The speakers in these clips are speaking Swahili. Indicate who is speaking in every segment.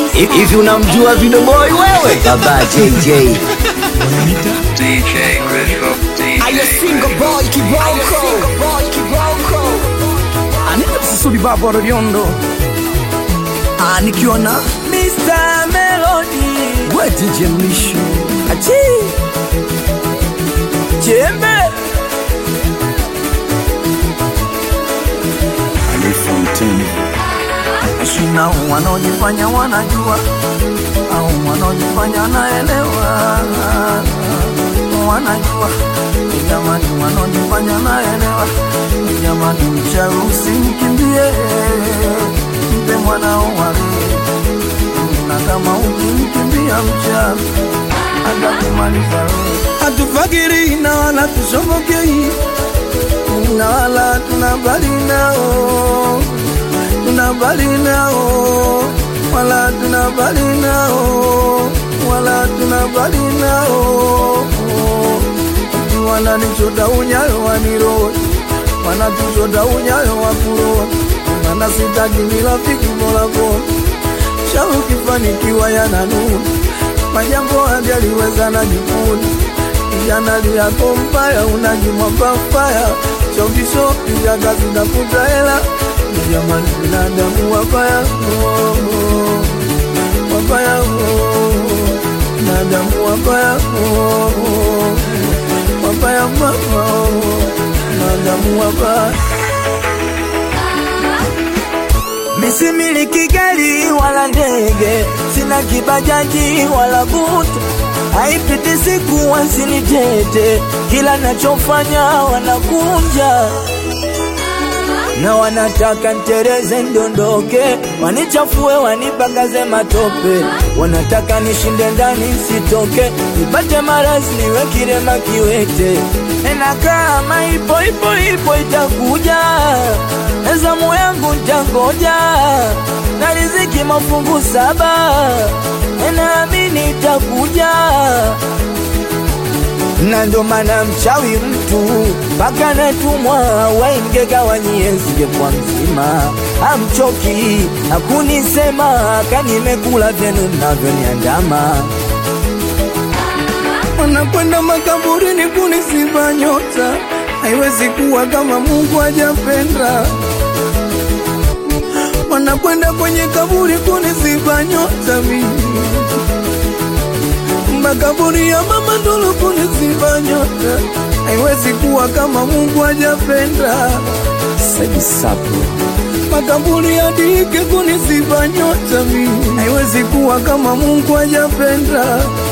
Speaker 1: Hivi unamjua Video Boy wewe? Baba JJ.
Speaker 2: DJ Crystal,
Speaker 3: Ayo
Speaker 2: DJ
Speaker 3: single boy kiboko Anita Susudi Baba Rodiondo Ah, nikiwa na Mr. Melody We DJ Mlisho Achi Jembe Ali Fountain Shina wanaojifanya wanajua au wanaojifanya wanaelewa wanajua jamani, wanaojifanya naelewa jamani, mchawi usimkimbie, mpe mwanao wale, na kama ukimkimbia mchawi atakumaliza wewe. Hatufagiri na wala tushobokei na wala tunabali nao, tunabali nao wala tunabali nao wala tunabali nao wananichota unyayo waniro wanatuchota unyayo wakuro mana sitaki ni rafiki molako sha ukifanikiwa yananuna majambo hajaliweza na jikuni janali yako mbaya unajimwamba mbaya shokishoki jaga zinafuta hela jamani binadamu wabaya oh, oh, wabaya oh, binadamu wabaya oh, oh, wabaya mama oh, binadamu wabaya Misimiliki gari wala ndege, sina kibajaji wala buta, haipiti siku wasinitete, kila nachofanya wanakunja na wanataka ntereze ndondoke, wanichafue wanipakaze matope, wanataka nishinde ndani sitoke, nipate marazi niwe kirema kiwete, na kama ipo ipo ipo itakuja, zamu yangu ntangoja, na riziki mafungu saba, naamini itakuja na ndo maana mchawi mtu mpaka natumwa waimgegawanyie nzige kwa mzima, amchoki hakunisema kanimekula vyenu mnavyoniandama wanakwenda makaburini kunisiba nyota, haiwezi kuwa kama Mungu hajapenda. Wanakwenda kwenye kaburi kunisiba nyota mimi makaburi ya mama ndolo kunisiba nyota, haiwezi kuwa kama Mungu hajapenda. Saidi Sapo makaburi ya dike kunisiba nyota mimi, haiwezi kuwa kama Mungu hajapenda.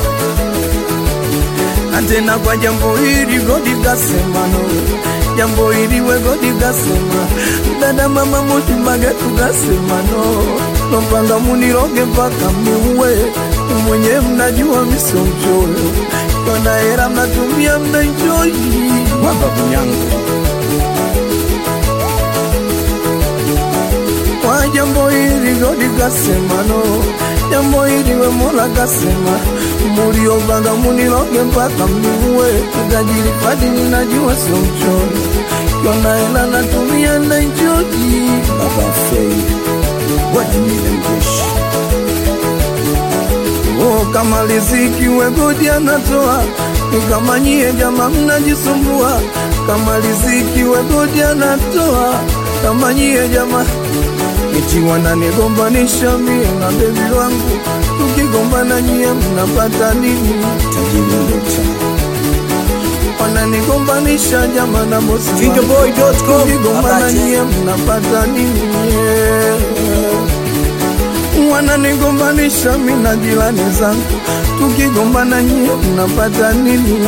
Speaker 3: Na tena kwa jambo hili godi kasema no, jambo hili we godi kasema, dada mama mutimage tukasema no, lompanga muniroge mpaka miuwe mwenye mnajua miso mchoyo kona hera mnatumia mnaenjoy mababu yangu kwa jambo hili godi kasema no jambo hili we mola kasema muliobanga muniloge mpaka mniue tajiri fadi ninajua sio mchoyo kona hela natumia naenjoy baba fei wajimile mjeshi Oh, kama riziki wegodi anatoa, ni kama nyie jama mnajisumbua. Kama riziki wegodi anatoa, kama nyie jama eti wananigombanisha mie na bebi wangu, tukigombana nyie mnapata nini? Tajiri ndota wananigombanisha jama na bosi wangu,
Speaker 1: Videoboy.com.
Speaker 3: tukigombana nyie mnapata nini? Yeah wananigombanisha mi na jirani zangu, tukigombana nyie mnapata nini?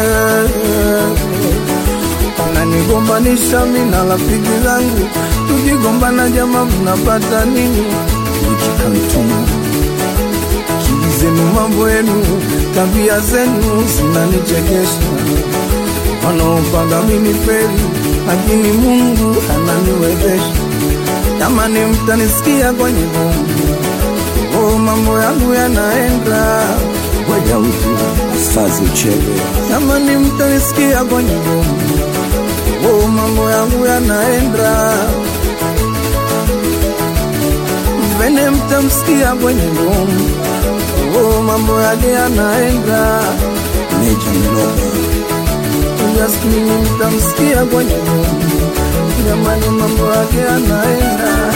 Speaker 3: Wananigombanisha mi na rafiki zangu, tukigombana jama mnapata nini? Nikikantuma akili zenu, mambo yenu, tabia zenu zinanichekesha. Wanaopanga mini feri, lakini Mungu ananiwezesha. Jamani, mtanisikia kwenye bomba Oh, mambo yangu yanaenda
Speaker 1: Ngoja utu asazi uchebe.
Speaker 3: jamani, mtanisikia kwenye bomba oh, mambo yangu yanaenda Jamene, mtamsikia kwenye ngoma, oh, mambo yake yanaenda. Meja Mloga Jasmini, mtamsikia kwenye ngoma, jamani, mambo yake yanaenda.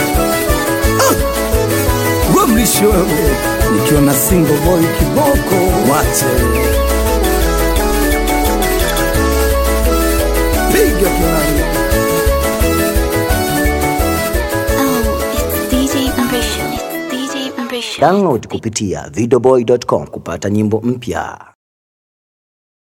Speaker 3: Ah, we mlishi wewe, nikiwa na single boy kiboko, wache piga plani
Speaker 4: Oh, it's DJ Ambition. It's DJ Ambition.
Speaker 1: Download kupitia videoboy.com kupata nyimbo mpya.